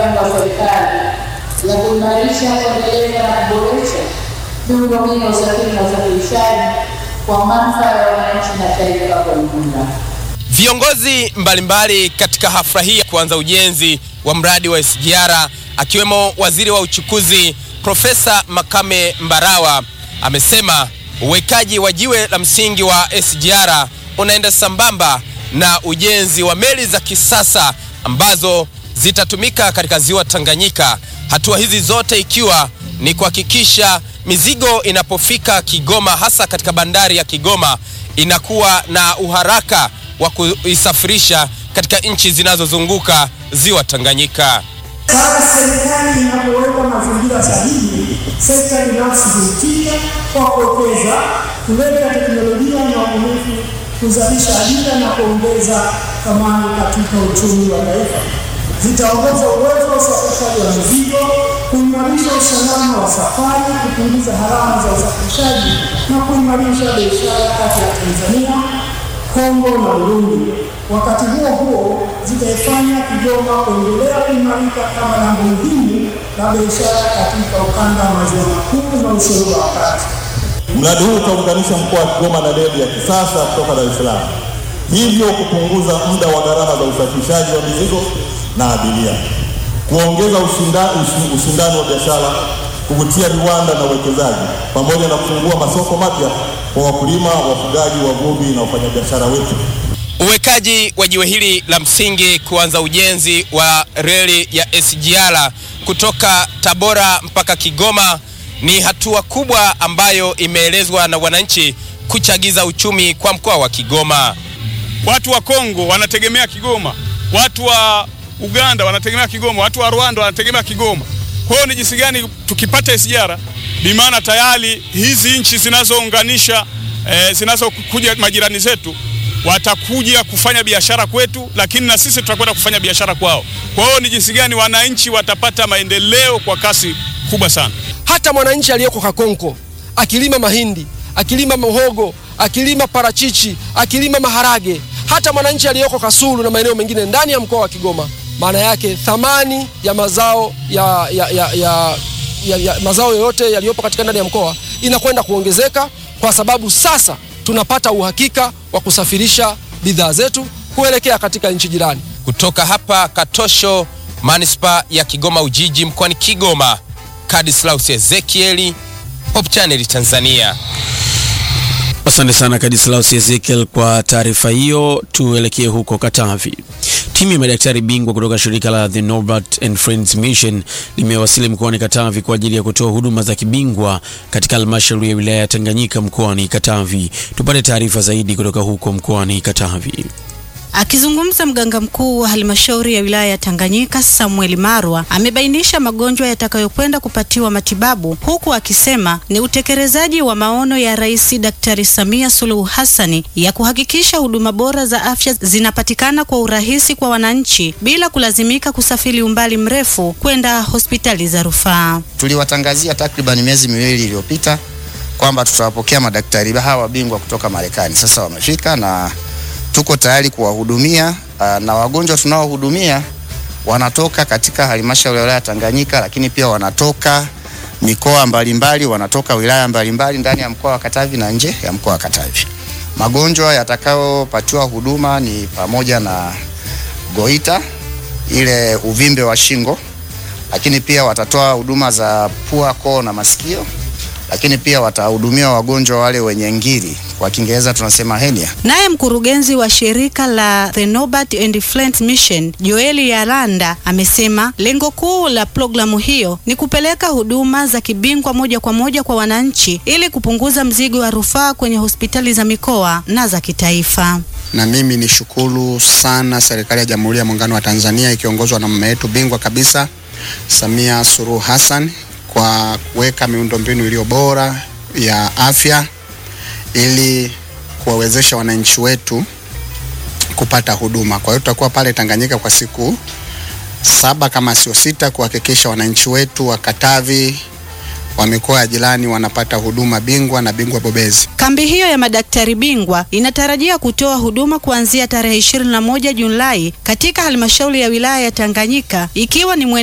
mipango ya serikali ya kuimarisha, kuendeleza na kuboresha miundombinu ya usafiri na usafirishaji kwa manufaa ya wananchi na taifa kwa ujumla. Viongozi mbalimbali katika hafla hii ya kuanza ujenzi wa mradi wa SGR akiwemo waziri wa uchukuzi Profesa Makame Mbarawa amesema uwekaji wa jiwe la msingi wa SGR unaenda sambamba na ujenzi wa meli za kisasa ambazo zitatumika katika ziwa Tanganyika. Hatua hizi zote ikiwa ni kuhakikisha mizigo inapofika Kigoma, hasa katika bandari ya Kigoma, inakuwa na uharaka wa kuisafirisha katika nchi zinazozunguka ziwa Tanganyika. Sasa serikali inapoweka mazingira sahihi, sekta binafsi huitika kwa kuwekeza, kuleta teknolojia na ubunifu, kuzalisha ajira na kuongeza thamani katika uchumi wa taifa. Zitaongeza uwezo wa usafirishaji wa mizigo, kuimarisha usalama wa safari, kupunguza gharama za usafirishaji na kuimarisha biashara kati ya Tanzania, Kongo na Burundi. Wakati huo huo, zitaifanya Kigoma kuendelea kuimarika kama lango muhimu la biashara katika ukanda wa maziwa makuu na ushuru wa kati. Mradi huu utaunganisha mkoa wa Kigoma na reli ya kisasa kutoka Dar es Salaam, hivyo kupunguza muda wa gharama za usafirishaji wa mizigo na abiria, kuongeza ushinda, ushindani wa biashara, kuvutia viwanda na uwekezaji, pamoja na kufungua masoko mapya kwa wakulima, wafugaji, wavuvi na wafanyabiashara wetu. Uwekaji wa jiwe hili la msingi kuanza ujenzi wa reli ya SGR kutoka Tabora mpaka Kigoma ni hatua kubwa ambayo imeelezwa na wananchi kuchagiza uchumi kwa mkoa wa Kigoma. Watu wa Kongo wanategemea Kigoma, watu wa Uganda wanategemea Kigoma, watu wa Rwanda wanategemea Kigoma. Kwa hiyo ni jinsi gani tukipata SGR, bimaana tayari hizi nchi zinazounganisha eh, zinazokuja majirani zetu watakuja kufanya biashara kwetu, lakini na sisi tutakwenda kufanya biashara kwao. Kwa hiyo ni jinsi gani wananchi watapata maendeleo kwa kasi kubwa sana. Hata mwananchi aliyeko Kakonko akilima mahindi, akilima muhogo, akilima parachichi, akilima maharage, hata mwananchi aliyeko Kasulu na maeneo mengine ndani ya mkoa wa Kigoma, maana yake thamani ya mazao ya, ya, ya, ya, ya, ya mazao yoyote yaliyopo katika ndani ya mkoa inakwenda kuongezeka kwa sababu sasa tunapata uhakika wa kusafirisha bidhaa zetu kuelekea katika nchi jirani. Kutoka hapa Katosho, manispaa ya Kigoma Ujiji, mkoani Kigoma, Kadislaus Ezekieli, Hope Channel Tanzania. Asante sana Kadislaus Ezekiel kwa taarifa hiyo. Tuelekee huko Katavi. Timu ya madaktari bingwa kutoka shirika la The Norbert and Friends Mission limewasili mkoani Katavi kwa ajili ya kutoa huduma za kibingwa katika halmashauri ya wilaya ya Tanganyika mkoani Katavi. Tupate taarifa zaidi kutoka huko mkoani Katavi. Akizungumza mganga mkuu wa halmashauri ya wilaya ya Tanganyika Samuel Marwa amebainisha magonjwa yatakayokwenda kupatiwa matibabu, huku akisema ni utekelezaji wa maono ya Rais Daktari Samia Suluhu Hassani ya kuhakikisha huduma bora za afya zinapatikana kwa urahisi kwa wananchi bila kulazimika kusafiri umbali mrefu kwenda hospitali za rufaa. Tuliwatangazia takriban miezi miwili iliyopita kwamba tutawapokea madaktari hawa bingwa kutoka Marekani. Sasa wamefika na tuko tayari kuwahudumia na wagonjwa tunaohudumia wanatoka katika halmashauri ya wilaya Tanganyika, lakini pia wanatoka mikoa mbalimbali, wanatoka wilaya mbalimbali ndani ya mkoa wa Katavi na nje ya mkoa wa Katavi. Magonjwa yatakayopatiwa huduma ni pamoja na goita, ile uvimbe wa shingo, lakini pia watatoa huduma za pua, koo na masikio lakini pia watahudumia wagonjwa wale wenye ngiri, kwa Kiingereza tunasema hernia. Naye mkurugenzi wa shirika la The Norbert and Friends Mission Joeli Yaranda amesema lengo kuu la programu hiyo ni kupeleka huduma za kibingwa moja kwa moja kwa wananchi ili kupunguza mzigo wa rufaa kwenye hospitali za mikoa na za kitaifa. Na mimi ni shukuru sana serikali ya Jamhuri ya Muungano wa Tanzania ikiongozwa na mama yetu bingwa kabisa Samia Suluhu Hassan kwa kuweka miundombinu iliyo bora ya afya ili kuwawezesha wananchi wetu kupata huduma. Kwa hiyo tutakuwa pale Tanganyika kwa siku saba kama sio sita, kuhakikisha wananchi wetu wa Katavi wa mikoa ya jirani wanapata huduma bingwa na bingwa bobezi. Kambi hiyo ya madaktari bingwa inatarajia kutoa huduma kuanzia tarehe 21 Julai katika halmashauri ya wilaya ya Tanganyika ikiwa ni